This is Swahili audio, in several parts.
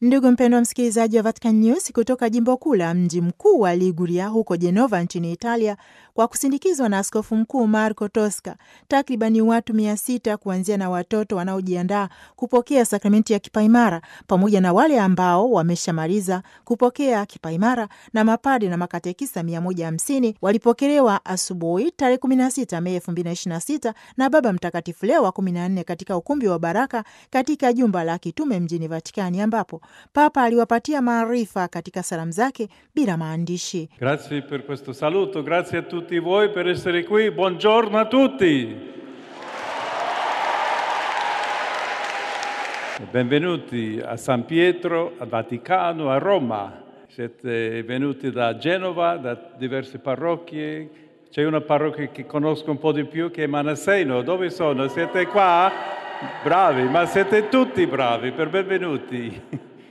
Ndugu mpendwa msikilizaji wa Vatican News kutoka jimbo kuu la mji mkuu wa Liguria huko Jenova nchini Italia, kwa kusindikizwa na askofu mkuu Marco Tosca, takribani watu mia sita kuanzia na watoto wanaojiandaa kupokea sakramenti ya kipaimara pamoja na wale ambao wameshamaliza kupokea kipaimara na mapade na makatekisa mia moja hamsini walipokelewa asubuhi tarehe 16 Mei 2026 na Baba Mtakatifu Leo wa 14 katika ukumbi wa Baraka katika jumba la kitume mjini Vatikani ambapo Papa aliwapatia maarifa katika salamu zake bila maandishi. Grazie per questo saluto, grazie a tutti voi per essere qui. Buongiorno a tutti. Benvenuti a San Pietro, a Vaticano, a Roma. Siete venuti da Genova, da diverse parrocchie. C'è una parrocchia che conosco un po' di più che è Manasseno. Dove sono? Siete qua? Bravi, ma siete tutti bravi, per benvenuti.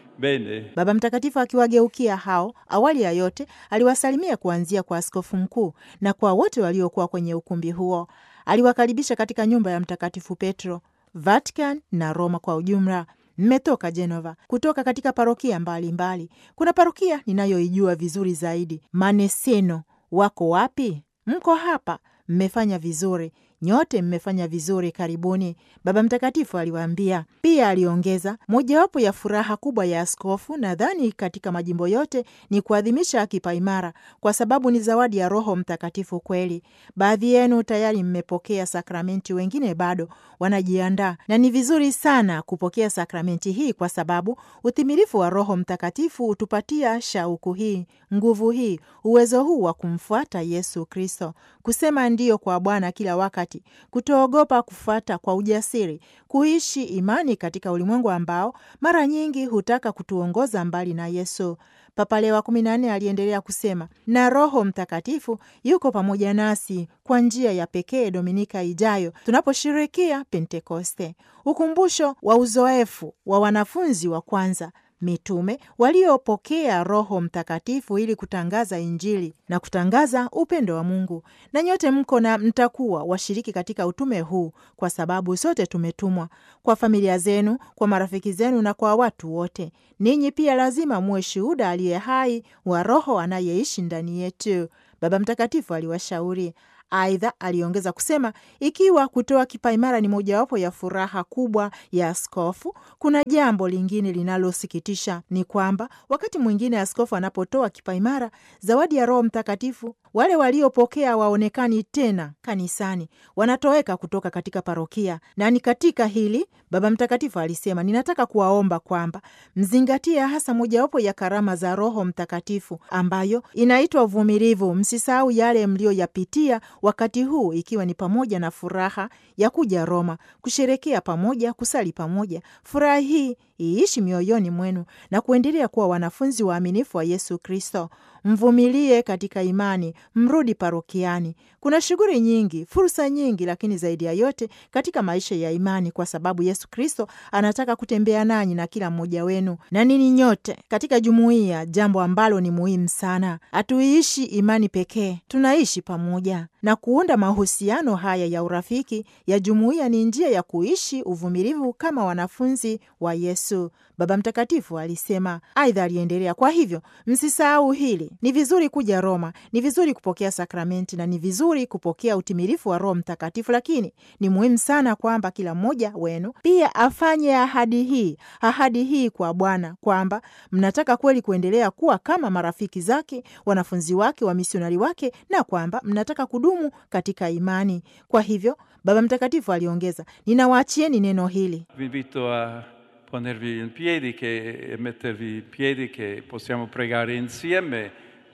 Bene. Baba Mtakatifu akiwageukia hao, awali ya yote aliwasalimia kuanzia kwa askofu mkuu na kwa wote waliokuwa kwenye ukumbi huo. Aliwakaribisha katika nyumba ya Mtakatifu Petro, Vatican na Roma kwa ujumla. Mmetoka Genova kutoka katika parokia mbalimbali mbali. Kuna parokia ninayoijua vizuri zaidi, Maneseno. Wako wapi? Mko hapa, mmefanya vizuri nyote mmefanya vizuri, karibuni, Baba Mtakatifu aliwaambia. Pia aliongeza, mojawapo ya furaha kubwa ya askofu, nadhani katika majimbo yote, ni kuadhimisha kipaimara, kwa sababu ni zawadi ya Roho Mtakatifu kweli. Baadhi yenu tayari mmepokea sakramenti, wengine bado wanajiandaa, na ni vizuri sana kupokea sakramenti hii, kwa sababu utimilifu wa Roho Mtakatifu hutupatia shauku hii, nguvu hii, uwezo huu wa kumfuata Yesu Kristo, kusema ndiyo kwa Bwana kila wakati kutoogopa kufuata kwa ujasiri, kuishi imani katika ulimwengu ambao mara nyingi hutaka kutuongoza mbali na Yesu. Papa Leo wa kumi na nne aliendelea kusema, na Roho Mtakatifu yuko pamoja nasi kwa njia ya pekee Dominika ijayo tunaposherekea Pentekoste, ukumbusho wa uzoefu wa wanafunzi wa kwanza mitume waliopokea Roho Mtakatifu ili kutangaza Injili na kutangaza upendo wa Mungu. Na nyote mko na mtakuwa washiriki katika utume huu, kwa sababu sote tumetumwa kwa familia zenu, kwa marafiki zenu na kwa watu wote. Ninyi pia lazima muwe shuhuda aliye hai wa Roho anayeishi ndani yetu, Baba Mtakatifu aliwashauri. Aidha, aliongeza kusema ikiwa kutoa kipaimara ni mojawapo ya furaha kubwa ya askofu, kuna jambo lingine linalosikitisha ni kwamba wakati mwingine askofu anapotoa kipaimara, zawadi ya Roho Mtakatifu, wale waliopokea waonekani tena kanisani, wanatoweka kutoka katika parokia. Na ni katika hili Baba Mtakatifu alisema, ninataka kuwaomba kwamba mzingatie hasa mojawapo ya karama za Roho Mtakatifu ambayo inaitwa uvumilivu. Msisahau yale mliyoyapitia wakati huu, ikiwa ni pamoja na furaha ya kuja Roma, kusherekea pamoja, kusali pamoja. Furaha hii iishi mioyoni mwenu na kuendelea kuwa wanafunzi waaminifu wa Yesu Kristo. Mvumilie katika imani, mrudi parokiani. Kuna shughuli nyingi, fursa nyingi, lakini zaidi ya yote katika maisha ya imani, kwa sababu Yesu Kristo anataka kutembea nanyi na kila mmoja wenu na nini nyote katika jumuiya, jambo ambalo ni muhimu sana. Hatuiishi imani pekee, tunaishi pamoja na kuunda mahusiano haya ya urafiki ya jumuiya ni njia ya kuishi uvumilivu kama wanafunzi wa Yesu, Baba Mtakatifu alisema. Aidha aliendelea, kwa hivyo msisahau hili, ni vizuri kuja Roma, ni vizuri kupokea sakramenti na ni vizuri kupokea utimilifu wa Roho Mtakatifu, lakini ni muhimu sana kwamba kila mmoja wenu pia afanye ahadi hii, ahadi hii kwa Bwana kwamba mnataka kweli kuendelea kuwa kama marafiki zake, wanafunzi wake, wamisionari wake, na kwamba mnataka kudumu katika imani. Kwa hivyo Baba Mtakatifu aliongeza, ninawaachieni neno hili Vi invito a ponervi in piedi che, e mettervi in piedi che possiamo pregare insieme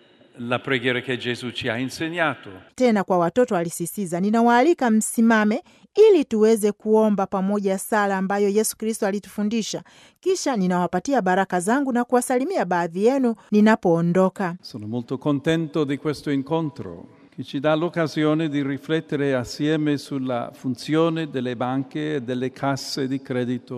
la preghiera che Gesù ci ha insegnato. tena kwa watoto alisisitiza, ninawaalika msimame ili tuweze kuomba pamoja sala ambayo Yesu Kristo alitufundisha. Kisha ninawapatia baraka zangu na kuwasalimia baadhi yenu ninapoondoka. Sono molto contento di questo incontro che ci dà l'occasione di riflettere assieme sulla funzione delle banche e delle casse di credito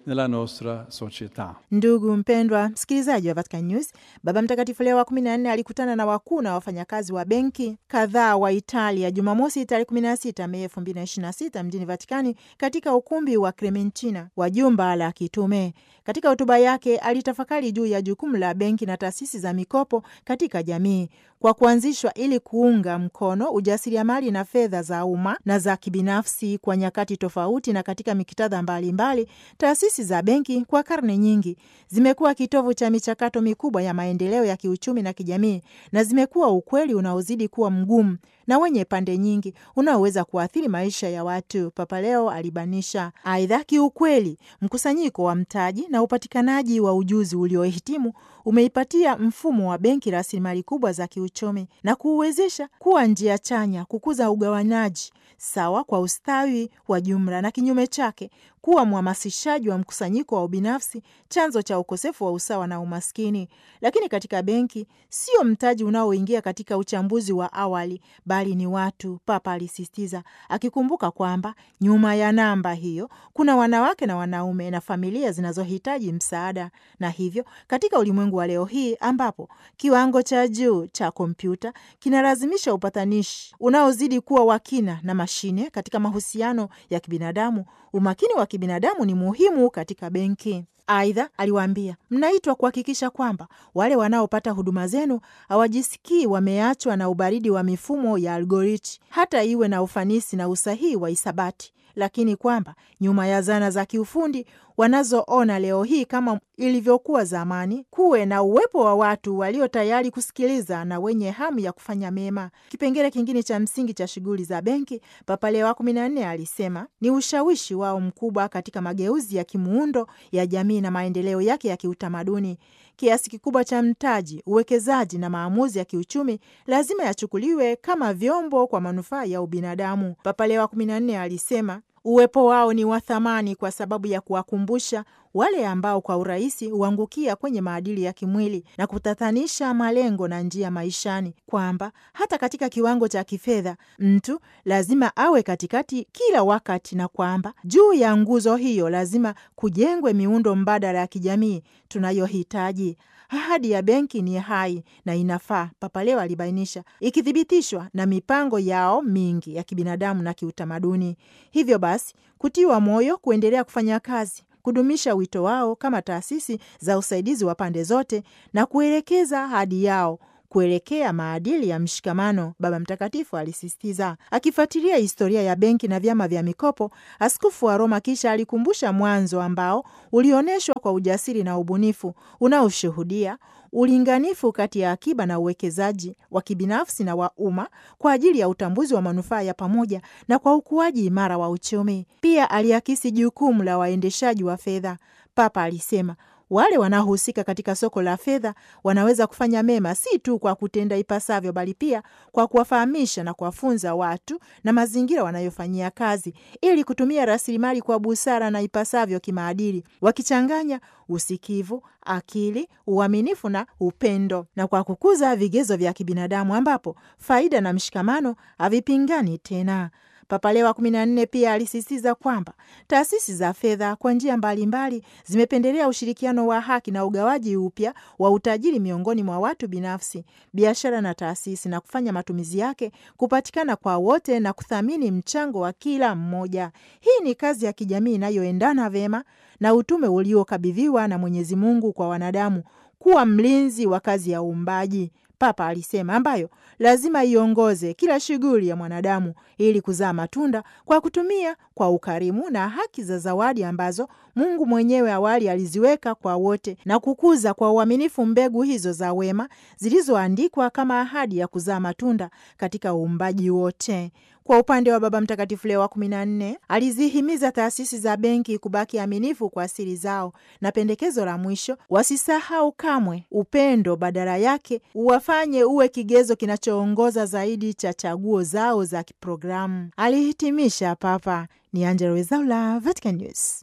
nella nostra società. Ndugu mpendwa msikilizaji wa Vatican News, Baba Mtakatifu Leo wa 14 alikutana na wakuu na wafanyakazi wa benki kadhaa wa Italia Jumamosi tarehe 16 Mei 2026 mjini Vatikani katika ukumbi wa Clementina wa jumba la kitume. Katika hotuba yake alitafakari juu ya jukumu la benki na taasisi za mikopo katika jamii kwa kuanzishwa ili kuunga mkono ujasiriamali na fedha za umma na za kibinafsi kwa nyakati tofauti na katika miktadha mbalimbali. Taasisi za benki kwa karne nyingi zimekuwa kitovu cha michakato mikubwa ya maendeleo ya kiuchumi na kijamii, na zimekuwa ukweli unaozidi kuwa mgumu na wenye pande nyingi unaoweza kuathiri maisha ya watu, Papa Leo alibanisha. Aidha, kiukweli mkusanyiko wa mtaji na upatikanaji wa ujuzi uliohitimu umeipatia mfumo wa benki rasilimali kubwa za kiuchumi na kuuwezesha kuwa njia chanya kukuza ugawanaji sawa kwa ustawi wa jumla, na kinyume chake kuwa mhamasishaji wa mkusanyiko wa ubinafsi, chanzo cha ukosefu wa usawa na umaskini. Lakini katika benki sio mtaji unaoingia katika uchambuzi wa awali, bali ni watu, Papa alisisitiza, akikumbuka kwamba nyuma ya namba hiyo kuna wanawake na wanaume na familia zinazohitaji msaada. Na hivyo katika ulimwengu wa leo hii ambapo kiwango cha juu cha kompyuta kinalazimisha upatanishi unaozidi kuwa wa kina na mashine katika mahusiano ya kibinadamu, umakini wa kibinadamu ni muhimu katika benki. Aidha, aliwaambia mnaitwa kuhakikisha kwamba wale wanaopata huduma zenu hawajisikii wameachwa na ubaridi wa mifumo ya algoriti, hata iwe na ufanisi na usahihi wa hisabati, lakini kwamba nyuma ya zana za kiufundi wanazoona leo hii kama ilivyokuwa zamani, kuwe na uwepo wa watu walio tayari kusikiliza na wenye hamu ya kufanya mema. Kipengele kingine cha msingi cha shughuli za benki, Papa Leo wa kumi na nne alisema ni ushawishi wao mkubwa katika mageuzi ya kimuundo ya jamii na maendeleo yake ya kiutamaduni. Kiasi kikubwa cha mtaji, uwekezaji na maamuzi ya kiuchumi lazima yachukuliwe kama vyombo kwa manufaa ya ubinadamu. Papa Leo wa kumi na nne alisema uwepo wao ni wa thamani kwa sababu ya kuwakumbusha wale ambao kwa urahisi huangukia kwenye maadili ya kimwili na kutatanisha malengo na njia maishani, kwamba hata katika kiwango cha kifedha mtu lazima awe katikati kila wakati, na kwamba juu ya nguzo hiyo lazima kujengwe miundo mbadala ya kijamii tunayohitaji. Ahadi ya benki ni hai na inafaa, Papa Leo alibainisha, ikithibitishwa na mipango yao mingi ya kibinadamu na kiutamaduni. Hivyo basi kutiwa moyo kuendelea kufanya kazi kudumisha wito wao kama taasisi za usaidizi wa pande zote na kuelekeza ahadi yao kuelekea maadili ya mshikamano, Baba Mtakatifu alisisitiza. Akifuatilia historia ya benki na vyama vya mikopo, askofu wa Roma kisha alikumbusha mwanzo ambao ulionyeshwa kwa ujasiri na ubunifu unaoshuhudia ulinganifu kati ya akiba na uwekezaji wa kibinafsi na wa umma kwa ajili ya utambuzi wa manufaa ya pamoja na kwa ukuaji imara wa uchumi. Pia aliakisi jukumu la waendeshaji wa fedha. Papa alisema wale wanaohusika katika soko la fedha wanaweza kufanya mema si tu kwa kutenda ipasavyo, bali pia kwa kuwafahamisha na kuwafunza watu na mazingira wanayofanyia kazi, ili kutumia rasilimali kwa busara na ipasavyo kimaadili, wakichanganya usikivu, akili, uaminifu na upendo, na kwa kukuza vigezo vya kibinadamu ambapo faida na mshikamano havipingani tena. Papa Leo wa kumi na nne pia alisisitiza kwamba taasisi za fedha kwa njia mbalimbali zimependelea ushirikiano wa haki na ugawaji upya wa utajiri miongoni mwa watu binafsi, biashara na taasisi, na kufanya matumizi yake kupatikana kwa wote na kuthamini mchango wa kila mmoja. Hii ni kazi ya kijamii inayoendana vema na utume uliokabidhiwa na Mwenyezi Mungu kwa wanadamu kuwa mlinzi wa kazi ya uumbaji, Papa alisema, ambayo lazima iongoze kila shughuli ya mwanadamu ili kuzaa matunda kwa kutumia kwa ukarimu na haki za zawadi ambazo Mungu mwenyewe awali aliziweka kwa wote na kukuza kwa uaminifu mbegu hizo za wema zilizoandikwa kama ahadi ya kuzaa matunda katika uumbaji wote. Kwa upande wa Baba Mtakatifu Leo wa kumi na nne alizihimiza taasisi za benki kubaki aminifu kwa asili zao, na pendekezo la mwisho, wasisahau kamwe upendo, badala yake uwafanye uwe kigezo kinachoongoza zaidi cha chaguo zao za kiprogramu, alihitimisha Papa. Ni Angela Wezaula, Vatican News.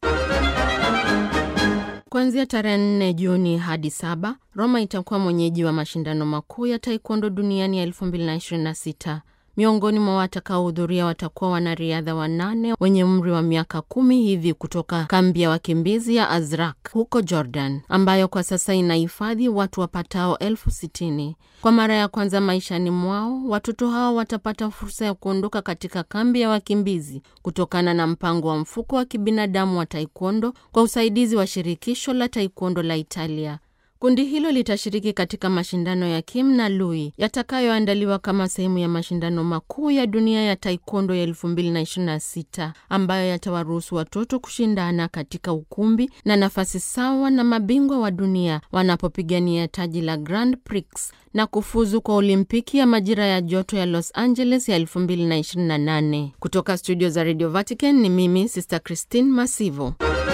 Kuanzia tarehe 4 Juni hadi saba, Roma itakuwa mwenyeji wa mashindano makuu ya taekwondo duniani ya 2026. Miongoni mwa watakaohudhuria watakuwa wanariadha wanane wenye umri wa miaka kumi hivi kutoka kambi ya wakimbizi ya Azraq huko Jordan, ambayo kwa sasa inahifadhi watu wapatao elfu sitini. Kwa mara ya kwanza maishani mwao, watoto hao watapata fursa ya kuondoka katika kambi ya wakimbizi kutokana na mpango wa mfuko wa kibinadamu wa taekwondo kwa usaidizi wa shirikisho la taekwondo la Italia. Kundi hilo litashiriki katika mashindano ya Kim na Lui yatakayoandaliwa kama sehemu ya mashindano makuu ya dunia ya taekwondo ya 2026 ambayo yatawaruhusu watoto kushindana katika ukumbi na nafasi sawa na mabingwa wa dunia wanapopigania taji la Grand Prix na kufuzu kwa Olimpiki ya majira ya joto ya Los Angeles ya 2028. Kutoka studio za Radio Vatican ni mimi Sister Christine Masivo.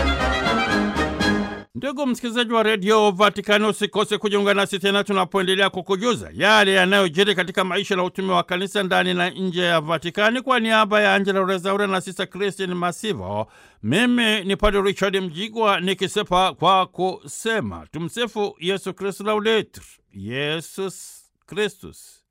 Ndugu msikilizaji wa redio Vatikani, usikose kujiunga nasi tena tunapoendelea kukujuza yale yanayojiri katika maisha na utume wa kanisa ndani na nje ya Vatikani. Kwa niaba ya Angela Rezaura na Sista Kristin Masivo, mimi ni Padre Richard Mjigwa nikisepa kwa kusema tumsifu Yesu Kristu, laudetur Yesus Kristus.